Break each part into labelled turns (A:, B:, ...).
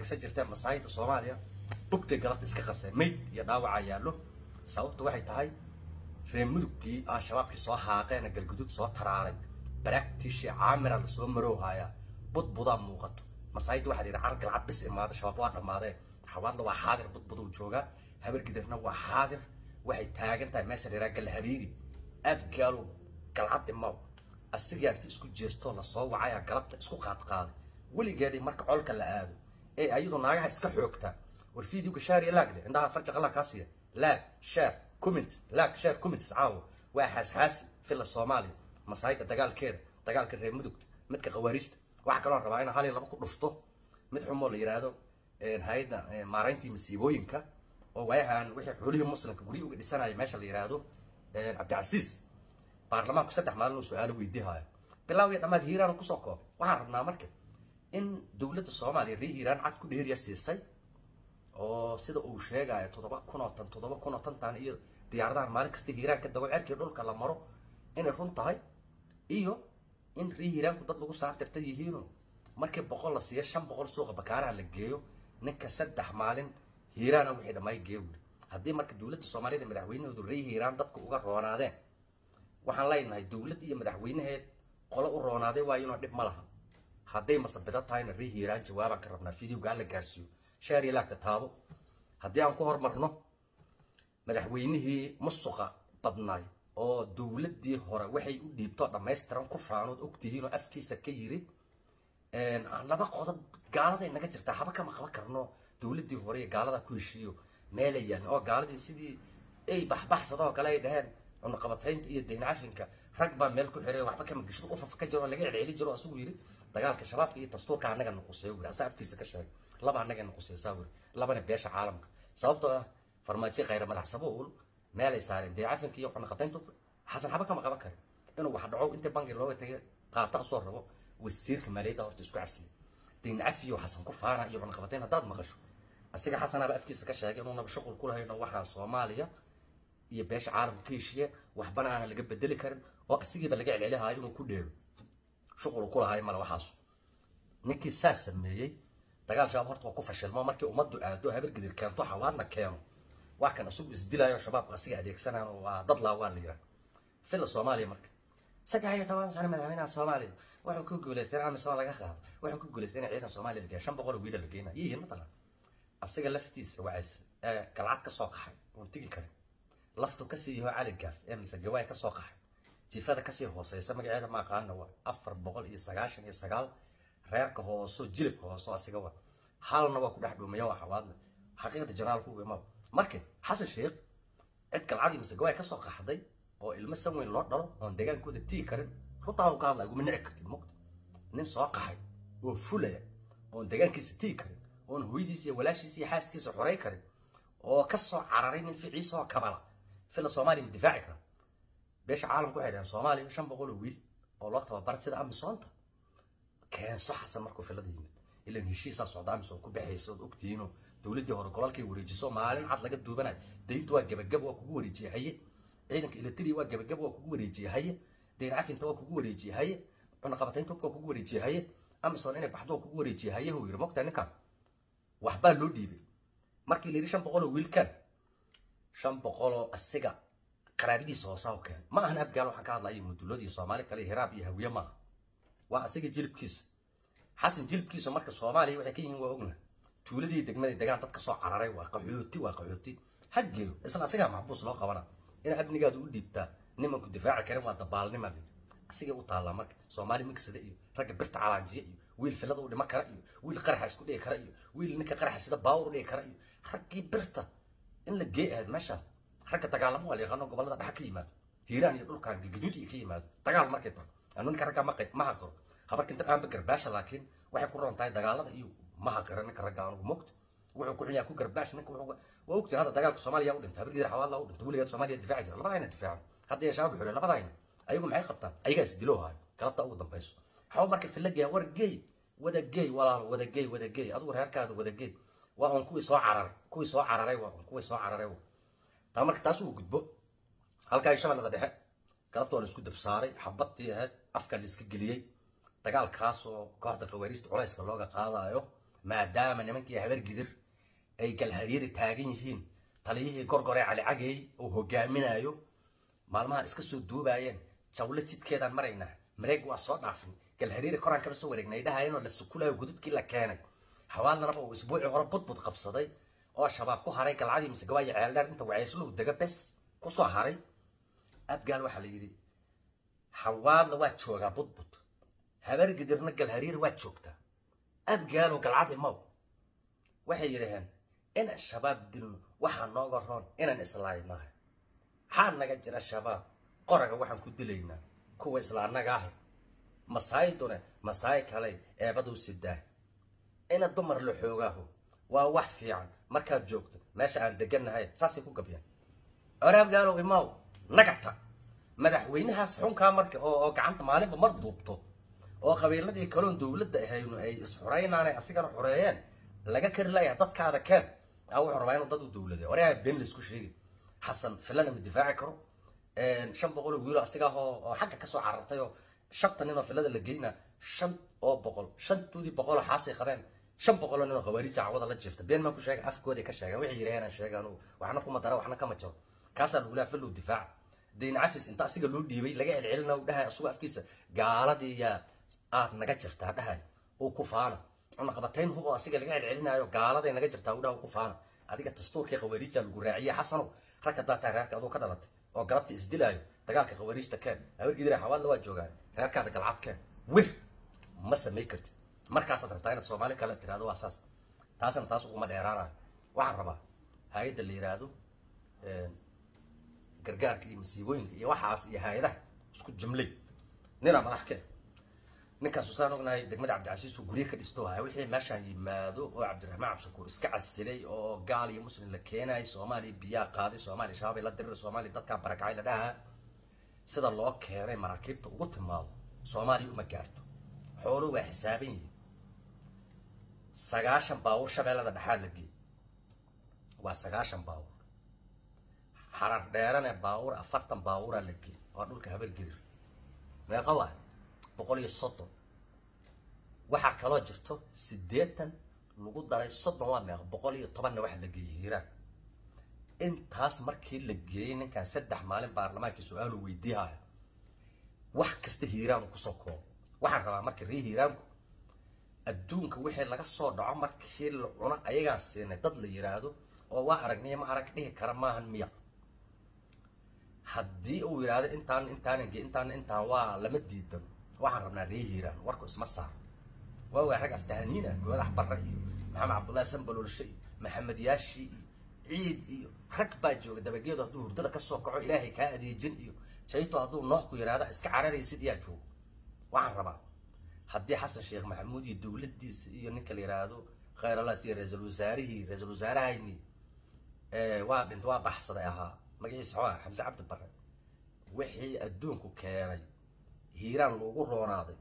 A: haysan jirteen masaayida soomaaliya bugtay galabta iska qaseen mayd iyo dhaawaca yaallo sababtu waxay tahay reer mudugkii al-shabaabkii soo haaqeena galgudud soo taraaray baraagtiishii caamira lasoo maroohayaa budbudaa muuqato masaayida waxaa la yidhi car galcad bis imaada shabaab waa dhammaadeen xawaadla waa xaadir budbuduu joogaa habargidirna waa xaadir waxay taagan tahay meesha la yidhaha galhariiri aad gaalo galcad imaw asigaa inta isku jeestoo lasoo wacayaa galabta isku qaadqaaday weligeedii marka colka la aado ee ayadu naagaha iska xoogtaa war fiidiyowga shaar iyo laagdhe indhaha farja qalaa kaa siiya laag shaar comment laag shaar comments caawo waa xaasxaasi filla soomaaliya masaayida dagaalkeeda dagaalka reer mudugta midka khawaariijta waxaa kaloo rabaa inaan hal iyo laba ku dhufto mid xumoo la yidhaahdo hay-adda maarayntii masiibooyinka oo waayahan wixii xoolihii muslimka guryi uga dhisanaya meesha la yidhaahdo cabdicasiis baarlamaanku saddex maalin uu su-aalo weydiihaayo bilaaw iyo dhammaad hiiraan kusoo koobay waxaan rabnaa marka in dowladda soomaaliya ree hiiraan cad ku dheeriya siisay oo sida uu sheegayo toddoba kun oo tan toddoba kun oo tantan iyo diyaaradahan maalin kasta hiiraan ka dago cerkii dhulka la maro inay run tahay iyo in ree hiiraanku dad lagu saantirta yihiino markii boqol la siiyo shan boqol suuqa bakaaraha la geeyo ninka saddex maalin hiiraana wixii dhammaay geeyo wuri haddii marka dowladda soomaaliyada madaxweynahoodu ree hiiraan dadku uga roonaadeen waxaan leenahay dowlad iyo madaxweynaheed qolo u roonaaday waayo inoo dhib ma laha hadday masabido tahayna ree hiiraan jawaabaan ka rabnaa fideoga alla gaarsiiyo shaar iyo laagta taabo haddii aan ku hormarno madaxweynihii musuqa badnaay oo dowladdii hore waxay u dhiibto dhammaystiran ku faanood ogtihiin oo afkiisa ka yiri laba qodob gaaladay naga jirtaa haba kama qaban karno dowladdii hore iyo gaalada ku heshiiyo meelayaan oo gaaladii sidii ay baxbaxsadoo kale ay dhaheen cunaqabataynta iyo dayn cafinka rag baa meel ku xiray waxba kama geshdo ufaf ka jiro oo laga celceli jiro asigu yiri dagaalka shabaabka iyo dastuurka annaga nuqusay wiri asaa afkiisa ka sheegay laba annaga nuqusaysaa wiri labana beesha caalamka sababtoo ah farmaajo khayra madax sabuul meel ay saareen dayn cafinka iyo cunaqabatayntu xasan haba kama qaban karin inuu wax dhaco inta bangi looga tagay qaata soo rabo wasiirka maaliyadda horta isku casiyay dayn cafiyo xasan ku faana iyo cunaqabatayn haddaad maqasho asiga xasanaaba afkiisa ka sheegay inuunaba shuqul ku lahayno waxaa soomaaliya iyo beesha caalamka ka heshiiye waxbana aanan laga bedeli karin oo asigiiba laga celcelihaayo inuu ku dheero shuqul ku lahayo male waxaas ninkii saa sameeyey dagaal shabaab horta waa ku fashilmo markii ummaddu aado habargidir keento xawaad la keeno waa kan isugu isdilayo shabaabka asiga adeegsanaan oo waa dad laa waa la yiraa filla soomaaliya marka saddex iyo toban sano madaxweynaha soomaaliya wuxuu ku guulaystay in amisom laga qaado wuxuu ku guulaystay in ciidan soomaaliya la geeyo shan boqol oo wiila la geynayo yihiin mataqaan asiga laftiisa wacaysa ee galcad ka soo qaxay oon tigi karin laftu kasii yaho cali gaaf ee mise gawaay ka soo qaxay jiifada kasii hooseysa magaceeda ma aqaana waa afar boqol iyo sagaashan iyo sagaal reerka hooso jilibka hooso asiga waa halna waa ku dhex dhuumaya waa xawaadle xaqiiqda janaalku u imaa marka xasan sheekh cid galcadii mise gawaay ka soo qaxday oo ilmo san weyn loo dhalo oon deegaankooda tigi karin runtaa ka hadlaya guma nici kartid mugta nin soo qaxay oo fulaya oon deegaankiisa tigi karin oon hooyadiisa iyo walaashiisa iyo xaaskiisa xoray karin oo ka soo cararay nin ficiisa oo kabala fila soomaaliya ma difaaci kara beesha caalamku waxay dhaheen soomaaliya shan boqol oo wiil oo loo tababar sida amisoonta keenso xasan markuu filada yimid ilan heshiisaa socda amisom ku baxaysa ood ogtihiinoo dowladdii hore golalkay wareejiso maalin cad laga duubanayo dayntu waa gebagab waa kugu wareejiyey haye ciidanka eletri waa gebagab waa kugu wareejiyey haye dayn cafinta waa kugu wareejiyey haye cunaqabataynta waa kugu wareejiyey haye amison inay baxdo waa kugu wareejiyey haye huu yiri mogtaa ninkan waxbaa loo dhiibay markii la yidhi shan boqol oo wiilkan shan boqoloo asiga qaraabadiisa hoosaa u keen ma ahan abgaal waxaan ka hadlaya mudulood iyo soomaali kale hiraab iyo hawiye maaha waa asiga jilibkiisa xasan jilibkiisa marka soomaaliya waxay ka yihiin waa ogna tuuladii degmadii degaan dad ka soo cararay waa qaxooti waa qaxooti haggeeyo isla asigaa maxbuus loo qabana in amnigaada u dhiibtaa nimanku difaaci karin waa dabaalnima la asigay u taallaa marka soomaali migsada iyo ragga birta calaanjiya iyo wiil filada u dhima kara iyo wiil qaraxa isku dhigi kara iyo wiil ninka qaraxa sida baawur u dhigi kara iyo raggii birta in la gee ahayd meesha ragga dagaalamo waa la yaqaano gobollada dhexa ka yimaado hiiraan iyo dhulkan galgaduud iyo ka yimaado dagaal markay tahay anu ninka ragga maqay ma haqiro habarka inta dhaanba garbaasha laakiin waxay ku roon tahay dagaalada iyo ma haqiro ninka ragga anugu mogta wuxuu ku xunyaa ku garbaash ninka wuxuu waa ogtay hadda dagaalka soomaaliya u dhintay habargiir xawaadla u dhintay weligeed soomaaliya difaaci jira labadayna difaacan hadda iyo shabaab xure labadayna ayagu maxay qabtaan ayagaa is diloo haayo galabta ugu dambayso xawa marka filageya war geey wada geey walaal wada geey wada geey adigu reerkaada wada geey waa un kuwii soo cararay kuwii soo cararay waa un kuwii soo cararay waa taa marka taas uu gudbo halkaa shabeellada dhexe galabta waa la isku dabsaaray xabadtii ahayd afka la iska geliyey dagaalkaas oo kooxda qawaariista culayska looga qaadayo maadaama nimankii habar gidir ay galhariiri taagan yihiin taliyihii gorgoree cali cagey uu hogaaminayo maalmahan iska soo duubaayeen jawle jidkeedaan maraynaa mareeg waa soo dhaafin galhariiri koraan kala soo wareegnay dhahayeenoo la sukulayo gududkii la keenay hawaalnanaba uu isbuuci hore budbud qabsaday oo shabaab ku haray galcadii mise gabaayo ceeldheer inta wacaysluhu dega bes kusoo haray abgaal waxaa la yidhi hawaadla waa joogaa budbud habar gidirna galhariiri waa joogtaa abgaalow galcadi maw waxay yidhaheen inaan shabaab dilno waxaa nooga roon inaan islaaynahay maxaa naga jira shabaab qoraga waxaan ku dilaynaa kuwa isla annaga ahi masaayidune masaay kale eebaduu sidaa ina dumar la xoogaaho waa wax fiican markaad joogto meesha aan degannahay saasay ku gabyaan oraabgaalow imaaw nagata madaxweynahaas xunkaa marka oo oo gacanta maalinba mar duubto oo qabiiladii kaloon dowladda ahaynu ay isxuraynaanay asigana xureeyeen laga kari layaa dadkaada keen aa wuxuu rabaa inuu dad u dowlade oraa been laysku sheegi xasan filana ma difaaci karo shan boqol oo wiilo asiga oo oo xagga kasoo carartay oo shanta nin oo filada la geynaa shan oo boqol shantoodii boqoloo xaasay qabeen shan boqoloo nin oo khawaariija cawada la jiifta been maa ku sheega afkooday ka sheegaan waxay yidhaheen aan sheegaan waxna kuma dara waxna kama jaro kaasaa lagulaa filow difaaca dayn cafis inta asiga loo dhiibay laga celcelina u dhahay asugu afkiisa gaaladii yaa aad naga jirtaa dhahay uu ku faana cunaqabatayn hub oo asiga laga celcelinaayo gaaladay naga jirtaa u dhaha ku faana adiga dastuurkii khawaariija lagu raaciye xasanow rag haddaa tahay reerka aduu ka dhalatay oo galabta isdilaayo dagaalka khawaariijta keen habargidira xawaadla waa joogaan reerkaada galcad keen wir ma samay kartid markaasaad rabtaa inaad soomaali kale tiraahdo waa saas taasna taas uguma dheeraanayo waxaan rabaa hay-adda la yidhaahdo gargaarka iyo masiibooyinka iyo waxaas iyo hay-adaha isku jumlay ninaa madax keen ninkaasu saan ognahay degmada cabdicasiis uu gurye ka dhisto haya wixii meeshaan yimaado oo cabdiraxmaan cabdishakuur iska casilay oo gaal iyo muslim la keenayay soomaaliya biyaa qaaday soomaaliya shabaabay la dirir soomaaliya dadkaa barakacay la dhahaa sida loo keenay maraakiibta ugu timaado soomaaliya uma gaarto xooluhu waa xisaaban yihiin sagaashan baawur shabeellada dhexaa la geeyey waa sagaashan baawur xarar dheerane baawur afartan baawuraa la geeyey waa dhulka habar gidir meeqa waa boqol iyo soddon waxaa kaloo jirto siddeetan lagu daray soddon waa meeqa boqol iyo tobanna waxa la geeyey hiiraan intaas markii la geeyey ninkan saddex maalin baarlamaankii su-aalu weydiihaya wax kasta hiiraanu kusoo koobo waxaan rabaa marka ree hiiraanku adduunka wixii laga soo dhaco markii la cuno ayagaan siinay dad la yidhaahdo oo waa aragniya ma arag dhihi kara maahan miya haddii uu yidhaahdo intaan intaan intaan intaan waa lama diidan waxaan rabnaa ree hiiraan warku isma saar waa waa rag aftahaniina goodax barre iyo maxamed cabdullaahi sanbalolshe iyo maxamed yaashi iyo ciid iyo rag baa jooga dabageedu hadduu hurdada kasoo kaco ilaahay kaa adeejin iyo jayto hadduu noox ku yidhaahda iska cararaysid iyaa jooga waxaan rabaa haddii xasan sheekh maxamuud iyo dowladdiisa iyo ninka la yidhaahdo khayralas iyo ra-iisul wasaarihii ra-iisul wasaarahayni waa dhinta waa baxsaday ahaa magaciisa xooa xamse cabdi barre wixii adduunku keenay hiiraan loogu roonaaday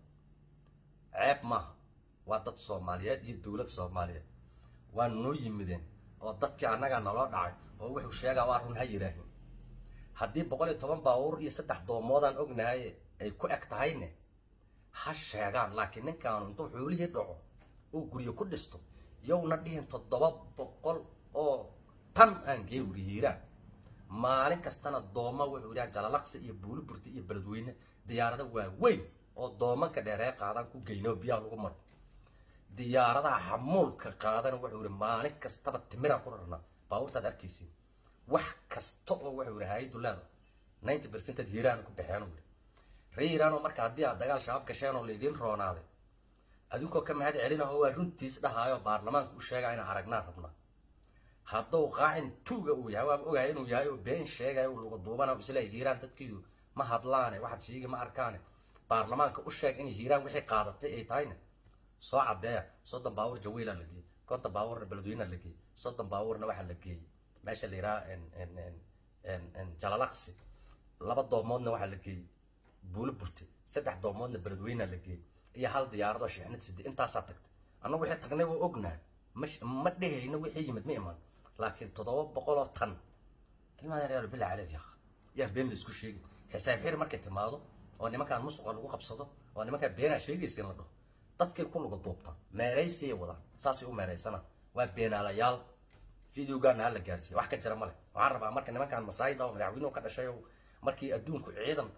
A: ceeb maaha waa dad soomaaliyeed iyo dowlad soomaaliyeed waa noo yimideen oo dadkii annagaa naloo dhacay oo wuxuu sheegaa waa run ha yidhaahin haddii boqol iyo toban baabuur iyo saddex doomoodaan ognahay ay ku eg tahayne ha sheegaan laakiin ninkaanu intuu xoolihii dhaco uu guryo ku dhisto yowna dhihin toddoba boqol oo tan aan gee wuri hiiraan maalin kastana dooma wuxuu yidhaha jalalaqsi iyo buuliburti iyo beledweyne diyaarada waaweyn oo doomanka dheeree qaadaan ku geyno biyaha lagu maro diyaaradaha xamuulka qaadana wuxuu yihi maalin kastaba timiraan ku rarnaa baabuurtaad arkaysiin wax kasta oo wuxuu yihi hay-addu leeda ninety percented hiiraan ku baxeen uu yihi ree hiiraanoo marka haddii aad dagaal shabaab gasheen oo laydiin roonaaday adinkoo ka mahad celina oo waa runtiis dhahaayo baarlamaanka u sheegaa inaan aragnaan rabnaa hadduu qaacin tuuga uu yahay waaba ogahay inuu yahay oo been sheegayo lagu duubana isleeyahy hiiraan dadkiidu ma hadlaane waxaad sheegi ma arkaane baarlamaanka u sheeg inay hiiraan wixii qaadatay ay tahayna soo caddeeya soddon baabuur jawiila la geeyey konton baabuurna beledweyna la geeyey soddon baabuurna waxaa la geeyey meesha la yidhaha jalalaqsi laba doomoodna waxaa la geeyey buulo burte saddex doomoodna beledweyna la geeyey iyo hal diyaaradoo shixnad side intaasaa tagtay annagu wixii tagnay waa ognahay mash ma dhehayno wixii yimid ma iman laakiin toddoba boqoloo tan ilmaha yaryar bilaa caleyk yaaq yaan been laisku sheegin xisaab xiri markay timaado oo nimankaan musuqa lagu qabsado oo nimankaan beenaa sheegaysa in la dhaho dadkay ku luga duubtaan meeraysiyay wadaan saasay u meeraysana waa beenaalayaal videogaana hala gaarsiiya wax ka jira male waxaan rabaa marka nimankan masaayida oo madaxweynuhu ka dhashay oo markii adduunku ciidan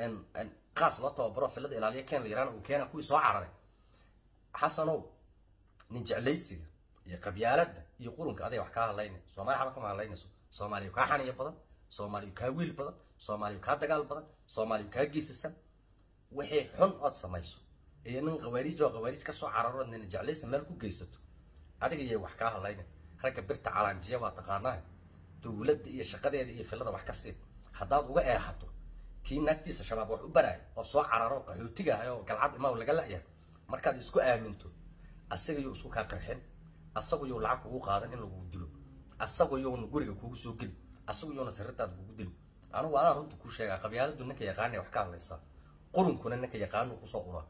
A: qaas loo tababaro filada ilaaliya ken la yiraan uu keena kuwii soo cararay xasanow nin jeclaysiga iyo qabyaaladda iyo qurunka aday wax kaa hadlaynay soomaali xaba kama hadlaynayso soomaaliya kaa xaniya badan soomaaliya kaa wiil badan soomaaliya kaa dagaal badan soomaaliya kaa geesisan wixii xun ood samayso iyo nin qawaariij oo qawaariij ka soo cararo nin jeclaysi meel ku geysato adiga yay wax kaa hadlaynay ragga birta calaanjiya waa taqaanaa dowladda iyo shaqadeeda iyo filada wax ka sii haddaad uga eexato kii naagtiisa shabaab wax u baraaya oo soo cararo qaxootiga ah oo galcad imaa laga la'yahay markaad isku aaminto asaga yuu isku kaa qarxin asagu yuu lacag kugu qaadan in lagu dilo asagu yuuna guriga kugu soo geli asagu yuuna sirritaada kugu dilo anugu anaa runta kuu sheegaa qabyaaladu ninka yaqaanay wax ka hadlaysaa qurunkuna ninka yaqaanu kusoo uraa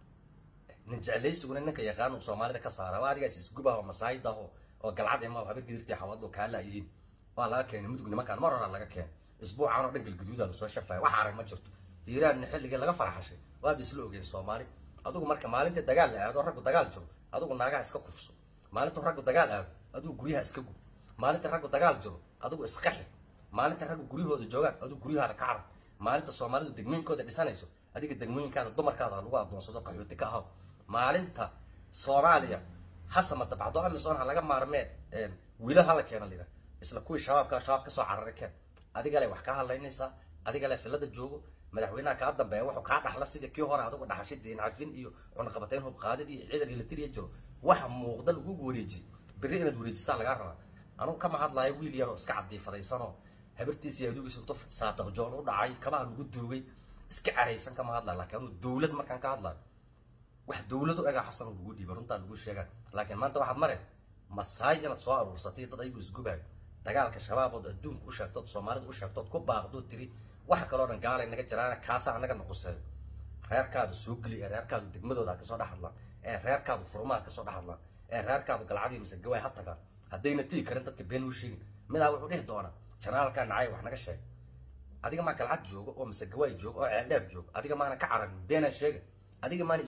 A: nin jeclaysiguna ninka yaqaanu soomaalida ka saara waa adigaas isgubaha oo masaayida oo oo galcad imaa haba gidirtii xawaado kaa laayihiin waa laga keenay mudug nimankaan mar horaa laga keenay isbuucan oo dhan galgaduudaa lasoo shafaya wax arag ma jirto hiiraanna xilligii laga farxashay waaba isla ogeen soomaali adugu marka maalinta dagaal la aado raggu dagaal jiro adugu naagaha iska kufso maalinta raggu dagaal aado adugu guryaha iska gub maalinta raggu dagaal jiro adugu isqaxi maalinta raggu guryahooda joogaan adugu guryahaada ka carab maalinta soomaalidu degmooyinkooda dhisanayso adiga degmooyinkaada dumarkaada lagu adoonsado qaxooti ka ahaw maalinta soomaaliya hasama dabcdo amisoon ha laga maarmee wiilal hala keena lira isla kuwii shabaabka shabaab kasoo cararay keen adiga le wax kaa hadlaynaysaa adiga le filada joogo madaxweynaha kaa dambeeya wuxuu kaa dhaxla sidii kii hore adigu dhaxashay diin cafin iyo cunaqabatayn hubqaadid iyo ciidan ilatiriya jiro waxa muuqda lagugu wareejiy berri inaad wareejisaa lagaa rabaa anugu kama hadlayo wiil yaroo iska cadiifadaysanoo habartiisa iyo adugiisa intu saadaq joon u dhacay kabaha lagu duugay iska caraysan kama hadlayo laakiin anuu dowlad markaan ka hadlayo wax dowlad u egaa xasan lagu dhiiba runtaa lagu sheegaa laakiin maanta waxaad mare masaay inaad soo aruursatay dad ayagu isgubaayo dagaalka shabaabood adduunka u sheegtood soomaalida u sheegtood ku baaqdood tiri waxa kaloo dhan gaalay naga jiraan kaasa anaga noqoseeyo reerkaadu soo geli ee reerkaadu degmadooda kasoo dhex hadlaan ee reerkaadu furmaha kasoo dhex hadlaan ee reerkaadu galcadii mise gawaay ha tagaan haddayna tigi karin dadka been u sheegin midaa wuxuu dhihi doonaa janaalkaa nacay wax naga sheeg adiga maa galcad joogo oo mise gawaay joogo oo ceeldheer joogo adiga maana ka cararin beenaan sheega adiga maana